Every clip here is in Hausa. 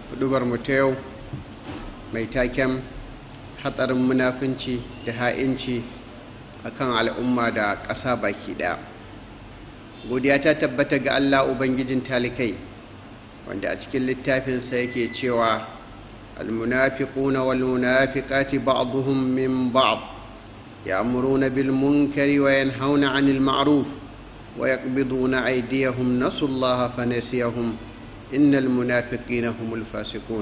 hudubar mu ta yau mai taken hatsarin munafunci da ha'inci akan al'umma da ƙasa baki ɗaya godiya ta tabbata ga allah ubangijin talikai wanda a cikin littafinsa yake cewa almunafiquna wal munafiqati ba'dhum min ba'd ya'muruna bil munkari wa yanhauna 'anil ma'ruf wa yaqbiduna aydiyahum nasullaha fanasiyahum innal munafiqina humul fasiqun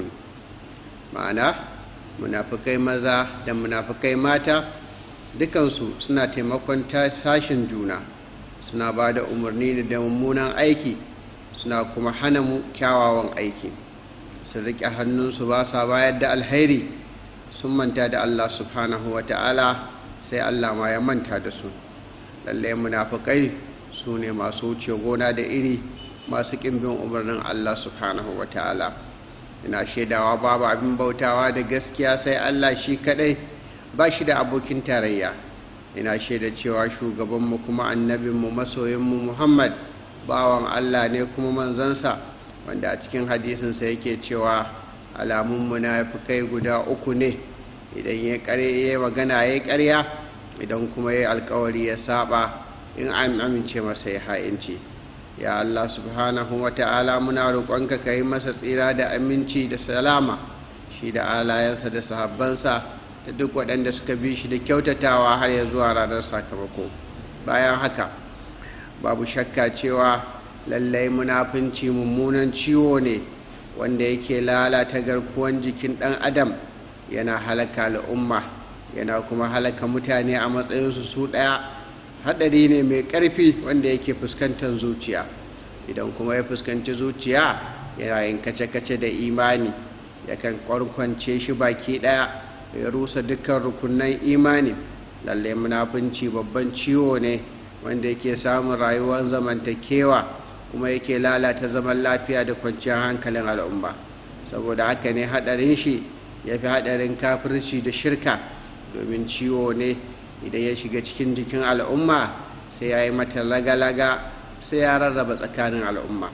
ma'ana munafikai maza da munafikai mata dukansu suna taimakon sashen juna suna ba da umarni da mummunan aiki suna kuma hana mu kyawawan aiki su riƙe hannunsu ba sa bayar da alhairi sun manta da allah subhanahu wa ta'ala sai allah ma ya manta da su lallai munafukai su ne masu wuce gona da iri masu ƙimbin umarnin allah subhanahu wa ta'ala ina shaidawa babu abin bautawa da gaskiya sai allah shi kaɗai ba shi da abokin tarayya ina shaida cewa shugabanmu kuma annabinmu masoyinmu muhammad bawan allah ne kuma manzansa wanda a cikin hadisinsa yake cewa alamun munafikai guda uku ne idan ya yi magana ya karya idan kuma ya alkawari ya saba in an amince masa ya ha'inci ya allah subhanahu wa ta'ala muna roƙonka ka yi masa tsira da aminci da salama shi da alayensa da sahabbansa da duk waɗanda suka bi shi da kyautatawa har ya zuwa ranar sakamako bayan haka babu shakka cewa lallai munafunci mummunan ciwo ne wanda yake lalata garkuwan jikin ɗan adam yana halaka al'umma yana kuma halaka mutane a matsayinsu su ɗaya haɗari ne mai ƙarfi wanda yake fuskantar zuciya idan kuma ya fuskanci zuciya yana yin kace-kace da imani yakan kwarkwance shi baki ɗaya ya rusa dukkan rukunan imani lallai munafunci babban ciwo ne wanda yake samun rayuwar zamantakewa kuma yake lalata zaman lafiya da kwanciyar hankalin al'umma saboda haka ne haɗarin shi ya fi haɗarin kafirci da shirka domin ciwo ne idan ya shiga cikin jikin al'umma sai ya yi mata laga-laga sai ya rarraba tsakanin al'umma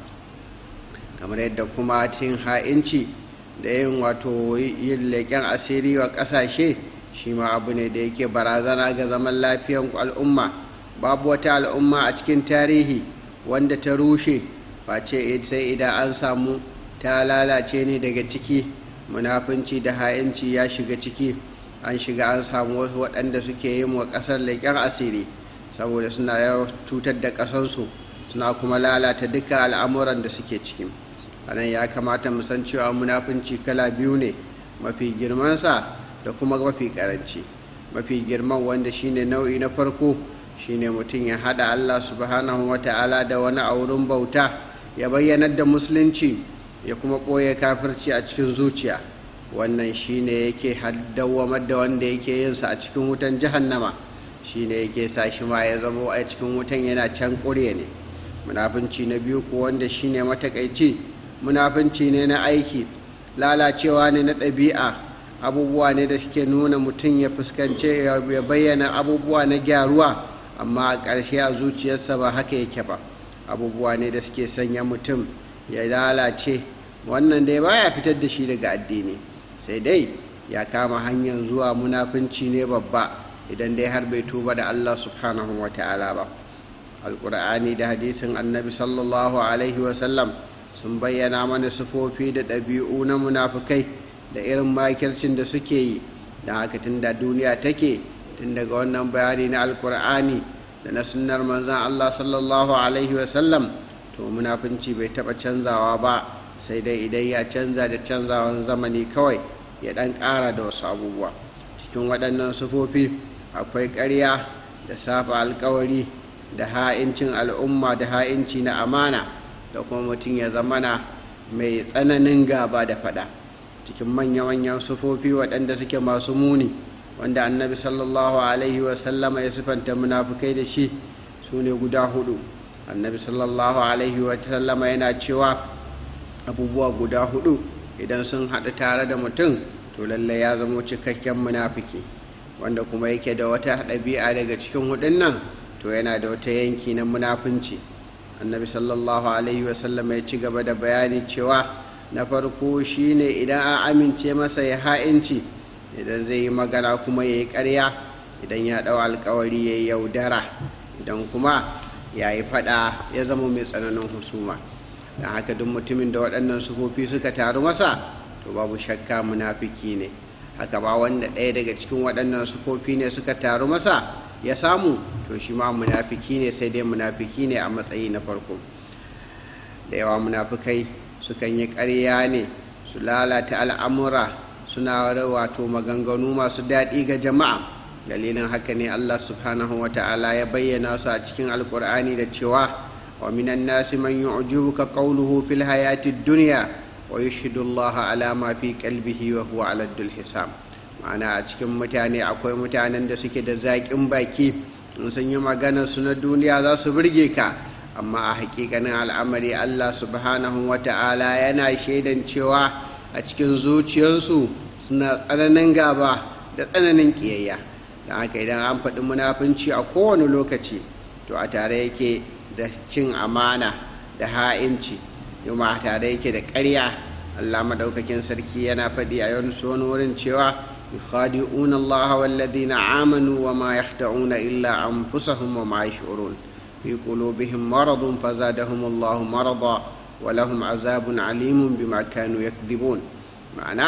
kamar yadda kuma cin ha'inci da yin wato yin leƙen asiri wa ƙasashe shi ma abu ne da yake barazana ga zaman lafiyan al'umma babu wata al'umma a cikin tarihi wanda ta rushe face sai idan an samu ta lalace ne daga ciki munafunci da ha'inci ya shiga ciki an shiga an samu wasu waɗanda suke yin wa ƙasar leƙen asiri saboda suna yawan cutar da ƙasansu suna kuma lalata duka al'amuran da suke ciki a nan ya kamata mu san cewa munafunci kala biyu ne mafi girmansa da kuma mafi ƙaranci mafi girman wanda shine nau'i na farko shine mutum ya haɗa allah subhanahu wa ta'ala da wani a wurin bauta ya bayyanar da musulunci ya kuma ɓoye kafirci a cikin zuciya wannan shine yake dawwamar da wanda yake yinsa a cikin wutan jahannama shine yake sa shi ma ya zama a cikin wutan yana can ƙure ne munafunci na biyu ko wanda shine matakaici munafunci ne na aiki lalacewa ne na ɗabi'a abubuwa ne da suke nuna mutum ya fuskance ya bayyana abubuwa na gyaruwa amma a ƙarshe a zuciyarsa ba haka yake ba abubuwa ne da suke sanya mutum ya lalace wannan dai baya fitar da shi daga addini sai dai ya kama hanyar zuwa munafunci ne babba idan dai har bai tuba da allah subhanahu wa ta'ala ba alƙur'ani da hadisin annabi sallallahu alaihi wasallam sun bayyana mana sufofi da ɗabi'u na munafukai da irin makircin da suke yi don haka tun da duniya take tun daga wannan bayani na alkur'ani da na sunnar manzan allah sallallahu alaihi wasallam to munafunci bai taɓa canzawa ba sai dai idan ya canza da canzawan zamani kawai ya ɗan ƙara da wasu abubuwa cikin waɗannan sufofi akwai ƙarya da safa alkawari da ha'incin al'umma da ha'inci na amana da kuma mutum ya zamana mai tsananin gaba da fada cikin manya-manyan sufofi waɗanda suke masu muni wanda annabi sallallahu alaihi wasallama ya sifanta munafukai da shi su ne guda hudu annabi sallallahu alaihi wasallama yana cewa abubuwa guda hudu idan sun haɗu tare da mutum to lallai ya zamo cikakken munafiki wanda kuma yake da wata ɗabi'a daga cikin hudun nan to yana da wata yanki na munafunci annabi sallallahu alaihi wasallam ya ci gaba da bayani cewa na farko shine idan an amince masa ya ha'inci idan zai yi magana kuma ya yi ƙarya idan ya ɗau alkawari ya yi yaudara idan kuma ya yi faɗa ya zama mai tsananin husuma don haka duk mutumin da waɗannan sufofi suka taru masa to babu shakka munafiki ne haka ba wanda ɗaya daga cikin waɗannan sufofi ne suka taru masa ya samu to shi ma munafiki ne sai dai munafiki ne a matsayi na farko da yawa munafikai sukan yi ƙarya ne su lalata al'amura suna wato maganganu masu daɗi ga jama'a dalilin haka ne allah subhanahu wa ta'ala ya bayyana su a cikin alkur'ani da cewa wa minan nasi man yu'jibuka qawluhu fil hayati dunya wa yashhadu allaha ala ma fi qalbihi wa huwa ala dul hisab ma'ana a cikin mutane akwai mutanen da suke da zaƙin baki in sun yi magana su na duniya za su burge ka amma a hakikanin al'amari allah subhanahu wa ta'ala yana shaidan cewa a cikin zuciyarsu suna tsananin gaba da tsananin ƙiyayya don haka idan an faɗi munafunci a kowane lokaci to a tare yake da cin amana da ha'inci yuma a tare yake da ƙarya allah maɗaukakin sarki yana faɗi a wani wurin cewa يخادعون الله والذين آمنوا وما يخدعون إلا أنفسهم وما يشعرون في قلوبهم مرض فزادهم الله مرضا ولهم عذاب عليم بما كانوا يكذبون معنى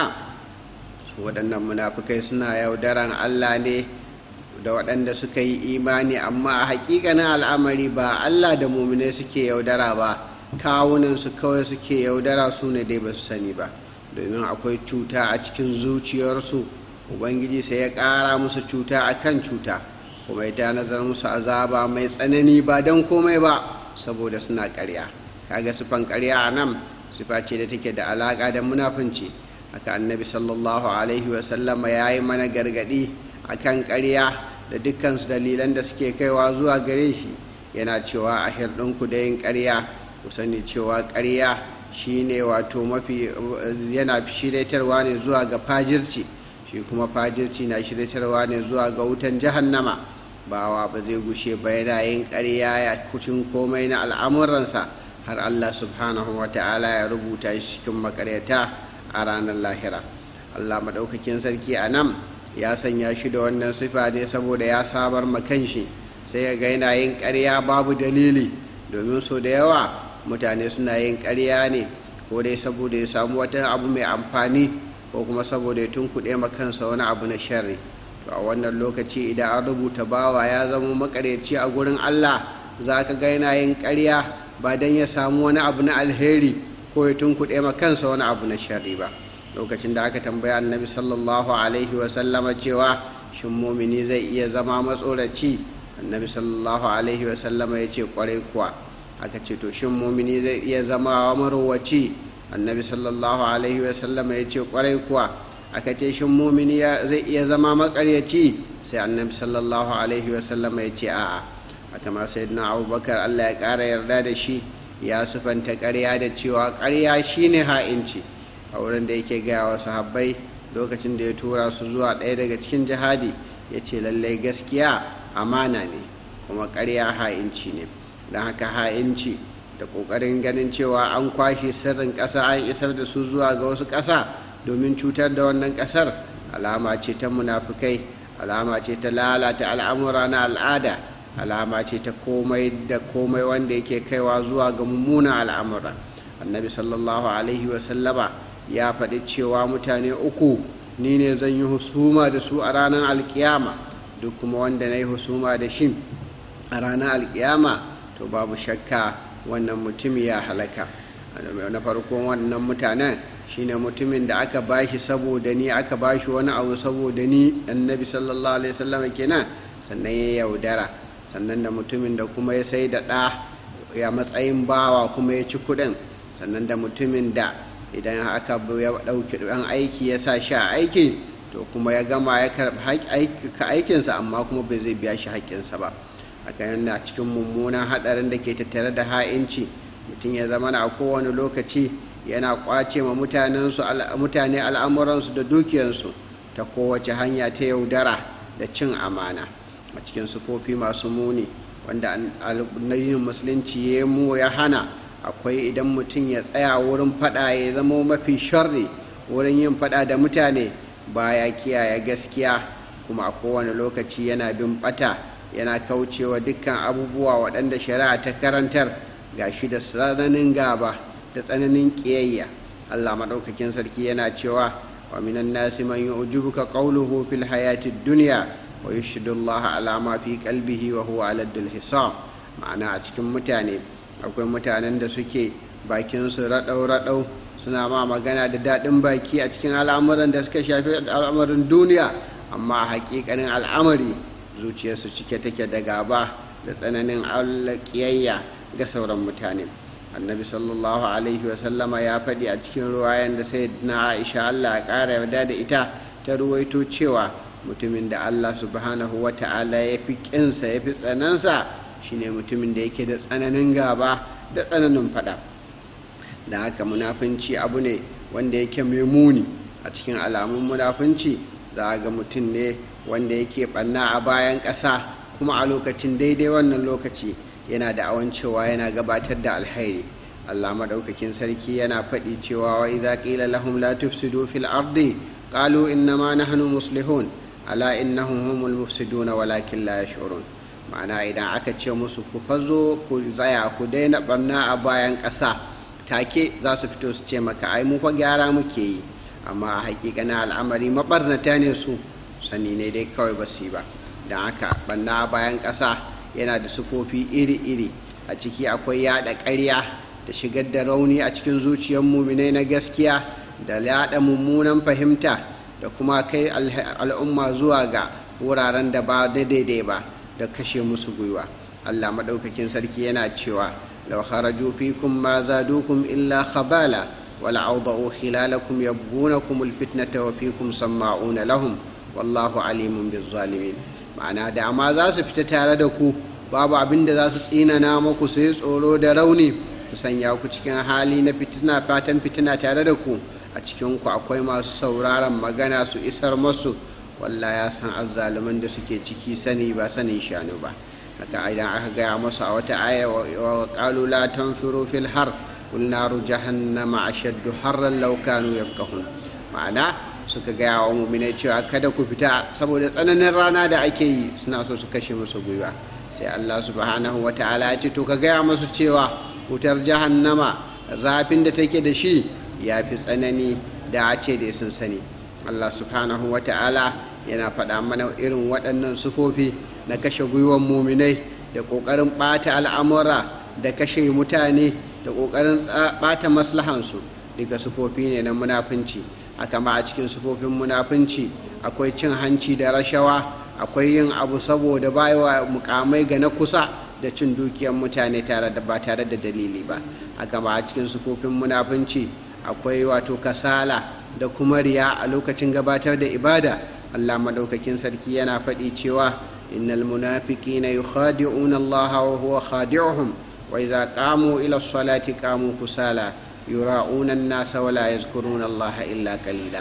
waɗannan munafukai suna yaudaran Allah ne da waɗanda suka yi imani amma a hakikanin al'amari ba Allah da mumine suke yaudara ba kawunansu kawai suke yaudara su ne dai ba su sani ba domin akwai cuta a cikin zuciyarsu ubangiji sai ya ƙara musu cuta a kan cuta kuma ya nazar musu azaba mai tsanani ba don komai ba saboda suna ƙarya kaga sifan ƙarya a nan sifa ce da take da alaƙa da munafunci haka annabi sallallahu alaihi wasallama ya yi mana gargaɗi a kan ƙarya da dukkansu dalilan da suke kaiwa zuwa gare shi yana cewa a hirɗinku da yin ƙarya ku sani cewa ƙarya shine wato mafi yana shiraitarwa ne zuwa ga fajirci shi kuma fajirci na shiryatarwa ne zuwa ga wutan jahannama bawa ba zai gushe ba yana yin ƙarya ya kucin komai na al'amuransa har allah subhanahu wa ta'ala ya rubuta shi cikin makaryata a ranar lahira allah maɗaukakin sarki a nan ya sanya shi da wannan sifa ne saboda ya sabar makan shi sai ya ga yana yin ƙarya babu dalili domin so da yawa mutane suna yin ƙarya ne ko dai saboda ya samu wata abu mai amfani ko kuma saboda ya tunkuɗe ma kansa wani abu na sharri to a wannan lokaci idan an rubuta bawa ya zama makaryaci a gurin allah za ka ga yana yin ƙarya ba don ya samu wani abu na alheri ko ya tunkuɗe ma kansa wani abu na sharri ba lokacin da aka tambaya annabi sallallahu alaihi wasallama cewa shin mumini zai iya zama matsoraci annabi sallallahu alaihi wasallama ya ce kwarai kuwa aka ce to shin mumini zai iya zama marowaci annabi sallallahu alaihi wasallama ya ce kwarai kuwa aka ce shin mumini zai iya zama makaryaci sai annabi sallallahu alaihi wasallama ya ce a'a haka ma sayyidina abubakar allah ya ƙara yarda da shi ya sufanta ƙarya da cewa ƙarya shine ha'inci a wurin da yake gaya wa sahabbai lokacin da ya tura su zuwa ɗaya daga cikin jihadi ya ce lallai gaskiya amana ne kuma ƙarya ha'inci ne don haka ha'inci da ƙoƙarin ganin cewa an kwashe sirrin ƙasa an isar da su zuwa ga wasu ƙasa domin cutar da wannan ƙasar alama ce ta munafukai alama ce ta lalata al'amura na al'ada alama ce ta komai da komai wanda yake kaiwa zuwa ga mummunan al'amura annabi sallallahu alaihi wasallama ya faɗi cewa mutane uku ni ne zan yi husuma da su a ranar alkiyama duk kuma wanda na yi husuma da shi a ranar alkiyama to babu shakka wannan mutum ya halaka na farkon wannan mutanen shine mutumin da aka bashi saboda ni aka bashi wani abu saboda ni annabi sallallahu alaihi wasallam kenan sannan ya yaudara sannan da mutumin da kuma ya sai da ɗa ya matsayin bawa kuma ya ci kuɗin sannan da mutumin da idan aka ya ɗauki ɗan aiki ya sa shi a aiki to kuma ya gama ya karɓi aikinsa amma kuma bai zai biya shi haƙƙinsa ba haka yana cikin mummunan haɗarin da ke tattare da ha'inci mutum ya zama a kowane lokaci yana ƙwace ma mutane al'amuransu da dukiyansu ta kowace hanya ta yaudara da cin amana a cikin sufofi masu muni wanda addinin musulunci ya mu ya hana akwai idan mutum ya tsaya wurin fada ya zama mafi sharri wurin yin fada da mutane baya kiyaye gaskiya kuma a kowane lokaci yana bin bata yana kaucewa dukkan abubuwa waɗanda shari'a ta karantar ga shi da tsananin gaba da tsananin ƙiyayya allah maɗaukakin sarki yana cewa wa minan nasi man yu'jibuka qawluhu fil hayati dunya wa yushhidu allah ala ma fi qalbihi wa huwa aladdul hisab ma'ana a cikin mutane akwai mutanen da suke bakin su raɗau raɗau suna ma magana da daɗin baki a cikin al'amuran da suka shafi al'amarin duniya amma a hakikanin al'amari zuciyarsu cike take da gaba da tsananin ƙiyayya ga sauran mutane annabi sallallahu alaihi wasallama ya faɗi a cikin ruwayan da sai na aisha allah ya ƙara yarda da ita ta ruwaito cewa mutumin da allah subhanahu wa ta'ala ya fi ƙinsa ya fi tsanansa shine mutumin da yake da tsananin gaba da tsananin faɗa da haka munafunci abu ne wanda yake mai muni a cikin alamun munafunci za a ga mutum ne wanda yake ɓanna a bayan ƙasa kuma a lokacin daidai wannan lokaci yana da awan cewa yana gabatar da alhairi allah maɗaukakin sarki yana faɗi cewa wa idza qila lahum la tufsidu fil ardi qalu innama nahnu muslihun ala innahum humul mufsiduna walakin la yash'urun ma'ana idan aka ce musu ku fazo ku tsaya ku daina ɓarna a bayan ƙasa take za su fito su ce maka ai mu fa gyara muke yi amma a hakikanin al'amari mabarnata ne su sani ne dai kawai ba su yi ba don haka banna bayan ƙasa yana da sufofi iri-iri a ciki akwai yada ƙarya da shigar da rauni a cikin zuciyar muminai na gaskiya da yada mummunan fahimta da kuma kai al'umma zuwa ga wuraren da ba daidai ba da kashe musu gwiwa allah maɗaukakin sarki yana cewa لو خرجوا فيكم ما زادوكم إلا خبالا ولأوضعوا خلالكم يبغونكم الفتنة وفيكم سماعون لهم والله عليم بالظالمين ma'ana da ma za su fita tare da ku babu abin da za su tsinana muku sai tsoro da rauni su sanya ku cikin hali na fitina fatan fitina tare da ku a cikin ku akwai masu sauraron magana su isar masu walla ya san azzaluman da suke ciki sani ba sanin shanu ba haka idan aka gaya masu a wata aya wa qalu la tanfiru fil har qul naru jahannama ashaddu harran law kanu yafqahun ma'ana suka gaya wa mu'minai cewa kada ku fita saboda tsananin rana da ake yi suna so su kashe musu gwiwa sai Allah subhanahu wa ta'ala ya ce to ka gaya masu cewa wutar jahannama zafin da take da shi ya fi tsanani da a ce da sun sani Allah subhanahu wa ta'ala yana faɗa mana irin waɗannan sufofi na kashe gwiwan muminai da ƙoƙarin ɓata al'amura da kashe mutane da ƙoƙarin ɓata maslahansu daga sufofi ne na munafunci haka ma a cikin sufofin munafunci akwai cin hanci da rashawa akwai yin abu saboda bayawa mukamai ga na kusa da cin dukiyar mutane tare da ba tare da dalili ba haka ma a cikin sufofin munafunci akwai wato kasala da kuma riya a lokacin gabatar da ibada allah maɗaukakin sarki yana faɗi cewa إن المنافقين يخادعون الله وهو خادعهم وإذا قاموا إلى الصلاة قاموا كسالى يراؤون الناس ولا يذكرون الله إلا قليلا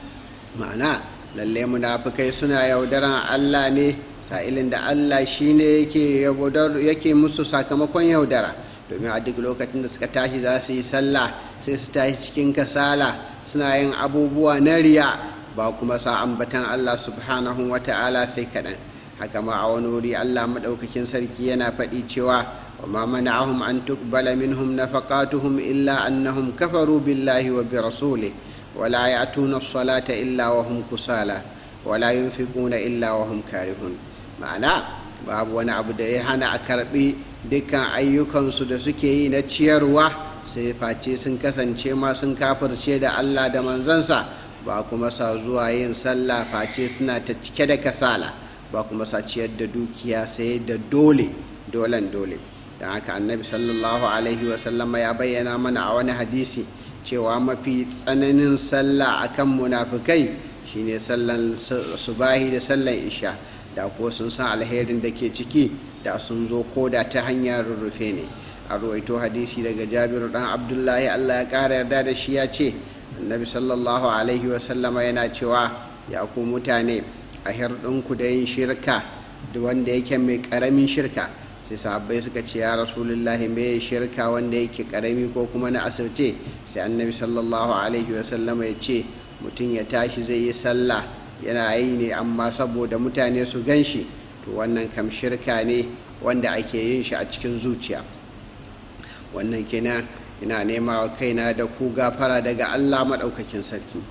معنى lalle munafikai suna yaudaran Allah ne sa'ilin da Allah shine yake yake musu sakamakon yaudara domin a duk lokacin da suka tashi za su yi sallah sai su tashi cikin kasala suna yin abubuwa na riya ba kuma sa ambatan Allah subhanahu wa ta'ala sai kaɗan haka ma a wani wuri Allah maɗaukakin sarki yana faɗi cewa wa ma mana'ahum an tuqbala minhum nafaqatuhum illa annahum kafaru billahi wa bi rasulih wa la ya'tuna as-salata illa wa hum kusala wa la yunfiquna illa wa hum karihun ma'ana babu wani abu da ya hana a karɓi dukkan ayyukansu da suke yi na ciyarwa sai face sun kasance ma sun kafirce da Allah da manzansa ba kuma sa zuwa yin sallah face suna ta cike da kasala ba kuma sa ciyar da dukiya sai da dole dolen dole don haka annabi sallallahu alaihi wasallama ya bayyana mana a wani hadisi cewa mafi tsananin sallah akan munafukai shine sallan subahi da sallan isha da ko sun san alherin da ke ciki da sun zo ko da ta hanyar rurrufe ne a ruwaito hadisi daga jabiru dan abdullahi allah ya kara yarda da shi ya ce annabi sallallahu alaihi wasallama yana cewa ya ku mutane a hirɗinku da yin shirka da wanda yake mai ƙaramin shirka sai sahabbai suka ce ya rasulullahi me shirka wanda yake karami ko kuma na asirce sai annabi sallallahu alaihi wasallama ya ce mutum ya tashi zai yi sallah yana yi ne amma saboda mutane su gan shi to wannan kam shirka ne wanda ake yin shi a cikin zuciya wannan kenan ina nema wa kaina da ku gafara daga allah maɗaukakin sarki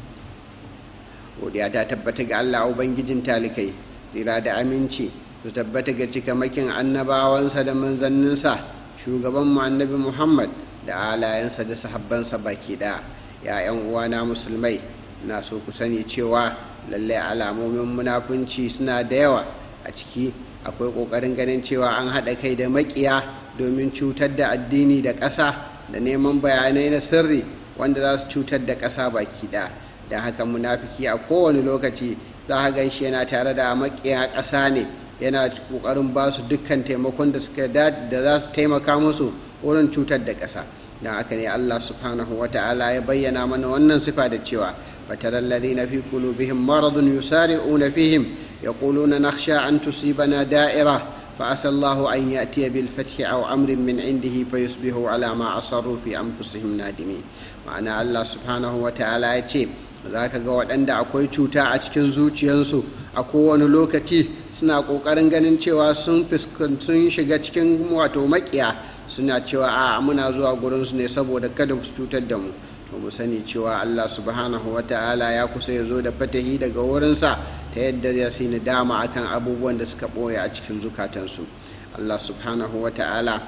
godiya ta tabbata ga allah ubangijin talikai tsira da aminci su tabbata ga cikamakin annabawansa da manzanninsa shugabanmu annabi muhammad da alayensa da sahabbansa baki ɗaya ya 'yan uwana musulmai na so ku sani cewa lallai alamomin munafunci suna da yawa a ciki akwai ƙoƙarin ganin cewa an haɗa kai da maƙiya domin cutar da addini da ƙasa da neman bayanai na sirri wanda za su cutar da ƙasa baki ɗaya don haka munafiki a kowane lokaci za a gan shi yana tare da maƙiya ƙasa ne yana ƙoƙarin ba su dukkan taimakon da suka da za su taimaka musu wurin cutar da ƙasa don haka ne allah subhanahu wa ta'ala ya bayyana mana wannan sifa da cewa فترى الذين في قلوبهم مرض يسارعون فيهم يقولون نخشى أن تصيبنا دائرة فعسى الله أن يأتي بالفتح أو أمر من عنده فيصبحوا على ما أصروا في أنفسهم نادمين معنى الله سبحانه وتعالى يتيب za ka ga waɗanda akwai cuta a cikin zuciyarsu a kowane lokaci suna ƙoƙarin ganin cewa sun sun shiga cikin wato makiya suna cewa a muna zuwa gurinsu ne saboda kada su cutar da mu to mu sani cewa Allah subhanahu wa ta'ala ya kusa ya zo da fatahi daga wurinsa ta yadda ya sai dama akan abubuwan da suka ɓoye a cikin zukatansu Allah subhanahu wa ta'ala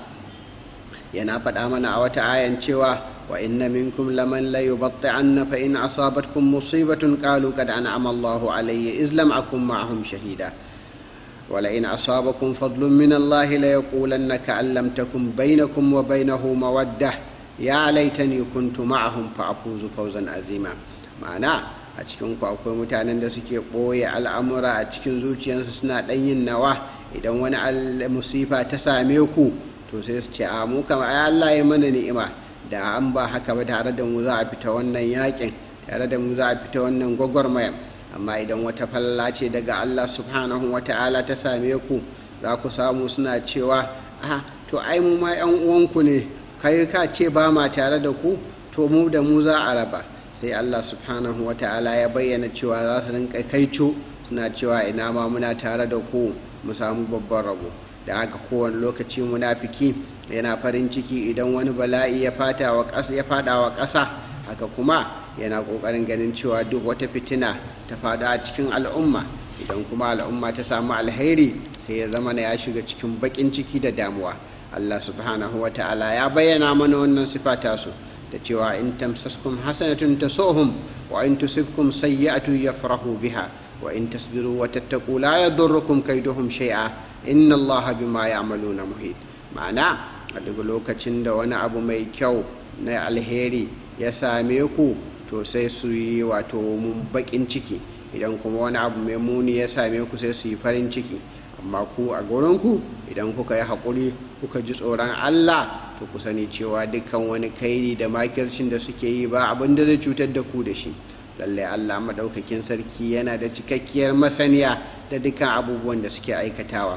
yana faɗa mana a wata ayan cewa wa inna minkum laman la yubatti'anna fa in asabatkum musibatun qalu qad an'ama Allahu alayya iz lam akun ma'ahum shahida ولئن أصابكم فضل من الله ليقولن كأن لم تكن بينكم وبينه مودة ya laitani kuntu ma'ahum fa afuzu fawzan azima ma'ana a cikin ku akwai mutanen da suke ɓoye al'amura a cikin zuciyarsu suna ɗan yin nawa idan wani musifa ta same ku to sai su ce a mu kama ai Allah ya mana ni'ima da an ba haka ba tare da mu za a fita wannan yakin tare da mu za a fita wannan gwagwarmayan amma idan wata falla ce daga Allah subhanahu wa ta'ala ta same ku za ku samu suna cewa a to ai mu ma 'yan uwanku ne kai ka ce ba ma tare da ku to mu da mu za a raba sai allah subhanahu wa ta'ala ya bayyana cewa za su rinka kaico suna cewa ina ma muna tare da ku mu samu babban rabo da haka kowane lokaci munafiki yana farin ciki idan wani bala'i ya fada wa ƙasa haka kuma yana ƙoƙarin ganin cewa duk wata fitina ta fada a cikin al'umma idan kuma al'umma ta samu alheri sai ya zama ya shiga cikin baƙin ciki da damuwa Allah subhanahu wa ta'ala ya bayyana mana wannan sifa tasu da cewa in tamsaskum hasanatun tasuhum wa in tusibkum sayyi'atu yafrahu biha wa in tasbiru wa tattaqu la yadurrukum kaiduhum shay'a inna Allah bima ya'maluna muhit ma'ana a duk lokacin da wani abu mai kyau na alheri ya same ku to sai su yi wato mun bakin ciki idan kuma wani abu mai muni ya same ku sai su yi farin ciki amma ku a ku idan kuka yi haƙuri kuka ji tsoron allah to ku sani cewa dukkan wani kairi da makircin da suke yi ba abin da zai cutar da ku da shi lallai allah maɗaukakin sarki yana da cikakkiyar masaniya da dukkan abubuwan da suke aikatawa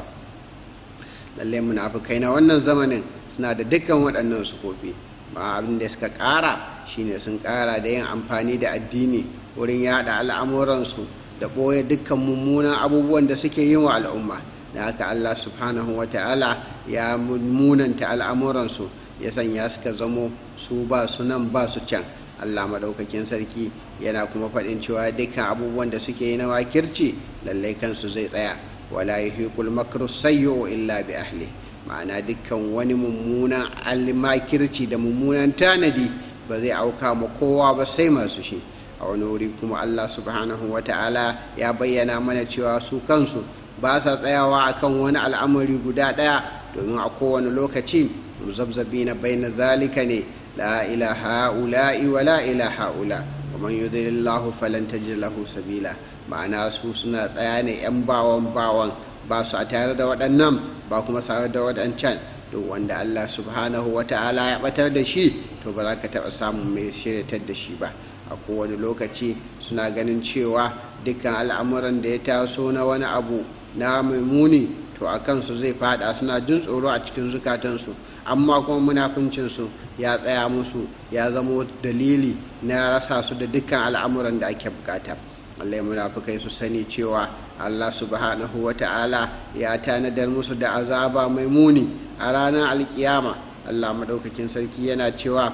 lallai munafukai na wannan zamanin suna da dukkan waɗannan sufofi ba abin da suka ƙara shine sun ƙara da yin amfani da addini wurin yada al'amuransu da ɓoye dukkan mummunan abubuwan da suke yin wa al'umma da haka allah subhanahu wa ta'ala ya munanta al'amuransu ya sanya suka zamo su ba su nan ba su can allah maɗaukakin sarki yana kuma faɗin cewa dukkan abubuwan da suke yi na makirci lallai kansu zai tsaya wala yuhiqul makru sayyi'u illa bi ahli ma'ana dukkan wani mummunan almakirci da mummunan tanadi ba zai auka ma kowa ba sai masu shi a wani wuri kuma allah subhanahu wa ta'ala ya bayyana mana cewa su kansu ba sa tsayawa akan wani al'amari guda ɗaya domin a kowane lokaci muzabzabi na bai na zalika ne la ilaha ula'i wa la ilaha ula wa man yudhilillahu falan tajid lahu sabila ma'ana su suna tsaya ne yan bawan bawan ba su a tare da waɗannan ba kuma tare da waɗancan duk wanda Allah subhanahu wa ta'ala ya batar da shi to ba za ka taɓa samun mai shiryatar da shi ba a kowane lokaci suna ganin cewa dukkan al'amuran da ya taso na wani abu na mai muni to a kansu zai fada suna jin tsoro a cikin zukatansu amma kuma munafuncinsu ya tsaya musu ya zamo dalili na rasa su da dukkan al'amuran da ake bukata allai munafukai su sani cewa allah subhanahu wa ta'ala ya tanadar musu da azaba mai muni a ranar alkiyama allah maɗaukakin sarki yana cewa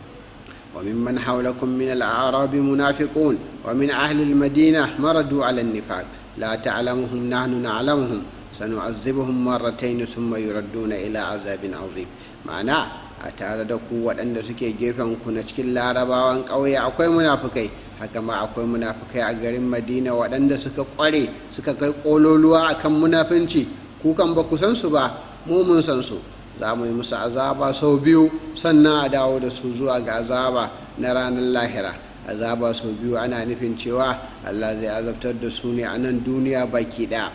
وممن حولكم من الأعراب منافقون ومن أهل المدينة مردوا على النفاق لا تعلمهم نحن نعلمهم سنعذبهم مرتين ثم يردون إلى عذاب عظيم معنى a tare da ku waɗanda suke gefen ku na cikin larabawan ƙauye akwai munafukai haka ma akwai munafukai a garin madina waɗanda suka ƙware suka kai ƙololuwa akan munafunci ku kan ba ku san su ba mu mun san su za mu yi musu azaba sau biyu sannan a dawo da su zuwa ga azaba na ranar lahira azaba sau biyu ana nufin cewa allah zai azabtar da su ne a nan duniya baki ɗaya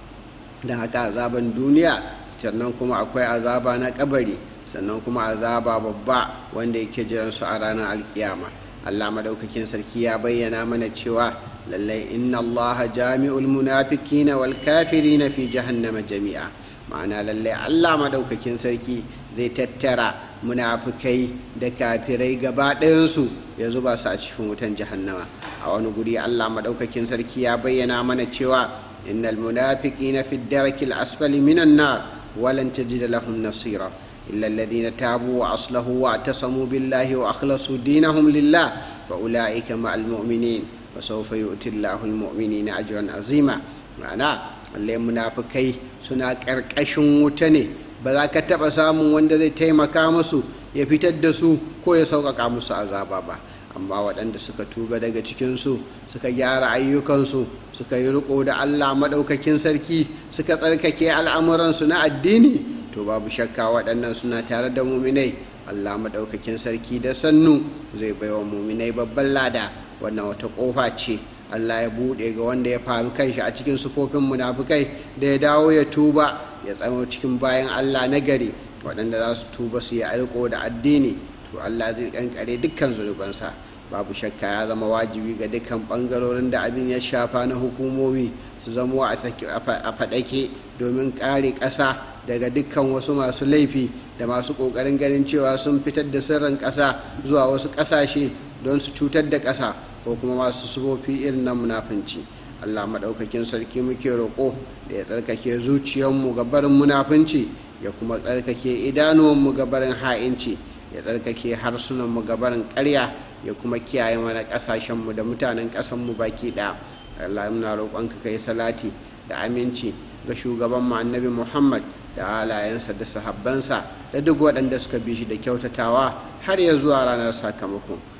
don haka azaban duniya sannan kuma akwai azaba na kabari sannan kuma azaba babba wanda yake jiran su a ranar alkiyama allah madaukakin sarki ya bayyana mana cewa lallai inna allaha jami'ul munafikina wal kafirina fi jahannama jami'a ma'ana lallai allah madaukakin sarki zai tattara munafukai da kafirai gaba ɗayansu ya zuba su a cikin wutan jahannama a wani guri allah madaukakin sarki ya bayyana mana cewa innal munafiqina fi darakil asfali minan nar walan tajida lahum nasira إلا الذين تابوا وأصلحوا واعتصموا بالله وأخلصوا دينهم لله فأولئك مع المؤمنين وسوف يؤتي الله المؤمنين أجرا عظيما معناه اللي منافقai suna ƙarƙashin wuta ne ba za ka taɓa samun wanda zai taimaka musu ya fitar da su ko ya sauƙaƙa musu azaba ba amma waɗanda suka tuba daga cikinsu suka gyara ayyukansu suka yi riko da allah maɗaukakin sarki suka tsarkake al'amuransu na addini to babu shakka waɗannan suna tare da muminai allah maɗaukakin sarki da sannu zai baiwa muminai babban lada wannan wata ƙofa ce allah ya buɗe ga wanda ya faru kanshi a cikin sufofin munafukai da ya dawo ya tuba ya tsamo cikin bayan allah na gari waɗanda za su tuba su yi alko da addini to allah zai kankare dukkan zunubansa babu shakka ya zama wajibi ga dukkan ɓangarorin da abin ya shafa na hukumomi su zama a faɗake domin ƙare ƙasa daga dukkan wasu masu laifi da masu ƙoƙarin ganin cewa sun fitar da sirrin ƙasa zuwa wasu ƙasashe don su cutar da ƙasa ko kuma masu sufofi irin na munafunci allah maɗaukakin sarki muke roƙo da ya tsarkake zuciyarmu ga barin munafunci ya kuma tsarkake idanuwanmu ga barin ha'inci ya tsarkake harsunanmu ga barin ƙarya ya kuma kiyaye mana ƙasashenmu da mutanen ƙasanmu baki ɗaya allah muna roƙonka ka yi salati da aminci ga shugaban mu annabi muhammad da halayensa da sahabbansa da duk waɗanda suka bi shi da kyautatawa har ya zuwa ranar sakamako